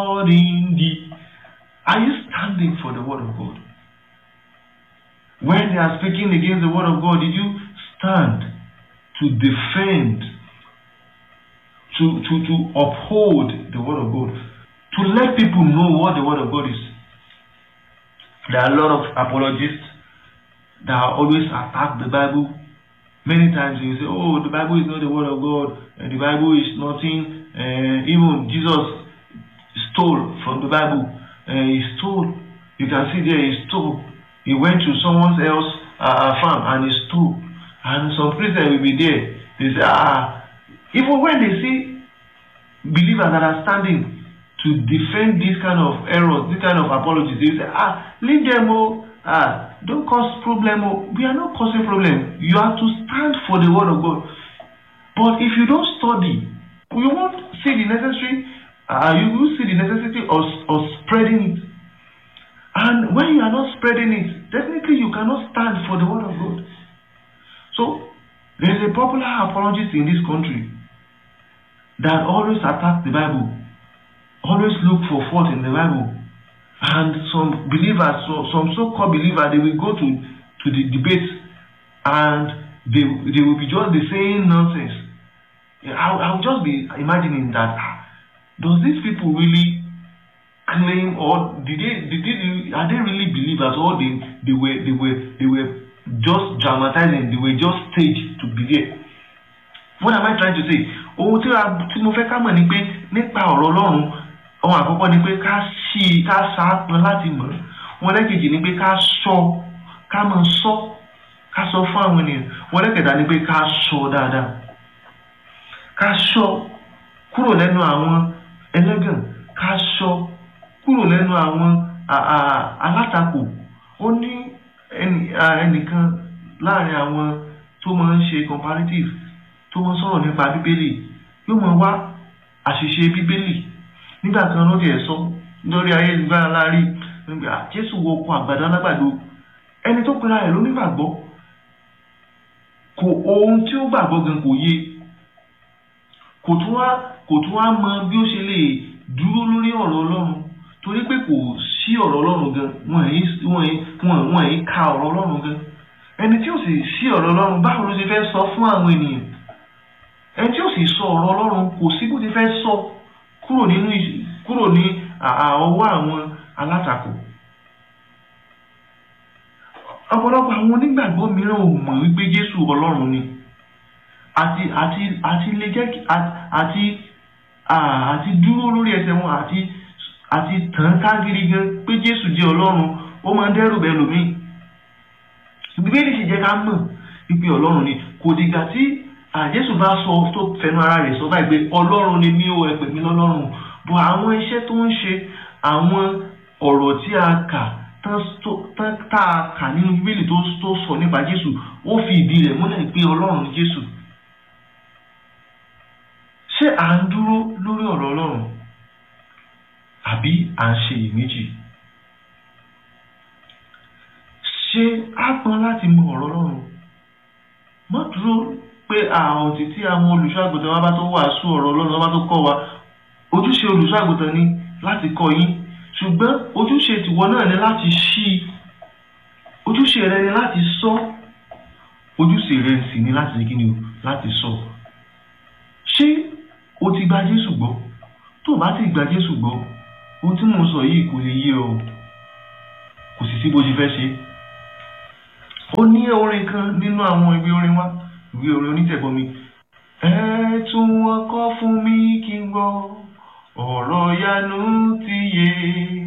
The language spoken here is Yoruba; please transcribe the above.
God in thee. Are you standing for the word of God? When they are speaking against the word of God, did you stand to defend, to, to, to uphold the word of God, to let people know what the word of God is? There are a lot of apologists that always attack the Bible. Many times you say, oh, the Bible is not the word of God, and the Bible is nothing. Uh, even Jesus stole from the Bible. Uh, he stole. You can see there he stole. He went to someone else uh, farm and he stole. And some Christians will be there. They say, ah, even when they see believers that are standing to defend this kind of errors, this kind of apologies, they say, ah, leave them, oh, ah, don't cause problem. Oh. We are not causing problem. You have to stand for the word of God. But if you don't study, you won't see the necessary, uh, you will see the necessity of, of spreading it. And when you are not spreading it, definitely you cannot stand for the word of God. So, there is a popular apologist in this country that always attacks the Bible, always look for fault in the Bible. And some believers, so, some so-called believers, they will go to, to the debate and they, they will be just the same nonsense. I, I will just be imagining that does these people really claim or did they did they are they really believers or they they were they were they were just dramatizing they were just staged to be there what am I trying to say ohun tí tí mo fẹ́ ká mọ̀ ni pé nípa ọ̀rọ̀ Ọlọ́run ohun àkọ́kọ́ ni pé ká ṣí ká ṣàpọn láti mọ̀ wọn lẹ́kejì ni pé ká sọ ká mọ̀ sọ ká sọ fún àwọn ènìyàn wọn lẹ́kẹ̀dá ni pé ká sọ dáadáa ká sọ kúrò lẹ́nu àwọn ẹlẹ́gàn ká sọ kúrò lẹ́nu àwọn alátakò ó ní ẹnìkan láàrin àwọn tó máa ń ṣe comparative tó máa ń sọ̀rọ̀ nípa bíbélì yóò máa wá àṣìṣe bíbélì nígbà kan lórí ẹ̀ sọ lórí ayélujára láàrin nígbà jésù wọ ọkọ̀ àgbàdo alágbàdo ẹni tó pera ẹ̀ ló nígbàgbọ́ kò ohun tí ó gbàgbọ́ gan kò yé kò tún wá kò tún wá mọ bí ó ṣe lè dúró lórí ọ̀rọ̀ ọlọ́run torí pé kò sí ọ̀rọ̀ ọlọ́run gan wọ́n yìí wọ́n wọ́n yìí ka ọ̀rọ̀ ọlọ́run gan ẹni tí ó sì sí ọ̀rọ̀ ọlọ́run báwo ló ṣe fẹ́ sọ fún àwọn ènìyàn ẹni tí ó sì sọ ọ̀rọ̀ ọlọ́run kò sí bó ti fẹ́ sọ kúrò nínú kúrò ní ọwọ́ àwọn alátakò ọ̀pọ̀lọpọ̀ àwọn onígbàgbọ́ mìíràn ò mọ̀ wípé Jésù ọlọ́run ni àti àti àti lè jẹ́ àti àti dúró lórí ẹsẹ̀ wọn àti àti tàn káàkiri gan pé Jésù jẹ́ ọlọ́run ó máa ń dẹ́rù bẹ́ẹ̀ lómi bíbélì sì jẹ́ ká mọ̀ wípé ọlọ́run ni kò dìgbà tí Jésù bá sọ tó fẹnu ara rẹ̀ sọ báyìí pé ọlọ́run ni mí ó ẹ pè mí lọ́lọ́run bọ̀ àwọn iṣẹ́ tó ń ṣe àwọn ọ̀rọ̀ tí a kà tá a kà nínú bíbélì tó sọ nípa Jésù ó fi ìdí rẹ̀ múlẹ̀ pé ọlọ́run ni Jésù ṣé à ń dúró lórí ọ̀rọ̀ ọlọ́run àbí à ń ṣe ìméjì ṣé á pọn láti mọ ọ̀rọ̀ ọlọ́run mọ́ dúró pé àwọn títí àwọn olùṣọ́àgùntàn wa bá tó wàásù ọ̀rọ̀ ọlọ́run wa bá tó kọ́ wa ojúṣe olùṣọ́àgùntàn ni láti kọ́ yín ṣùgbọ́n ojúṣe tìwọ náà ni láti ṣí ojúṣe rẹ ni láti sọ ojúṣe rẹ sì ni láti ṣe kí ni o láti sọ ṣé o ti gba Jésù gbọ́ tó o bá ti gba Jésù gbọ́ ohun tí mo sọ yìí kò lè yé ọ kò sì sí bó ṣe fẹ́ ṣe ó ní orin kan nínú àwọn ìwé orin wa ìwé orin onítẹ̀bọmi ẹ tún wọn kọ fún mi kí n gbọ́ ọ̀rọ̀ yanu ti yé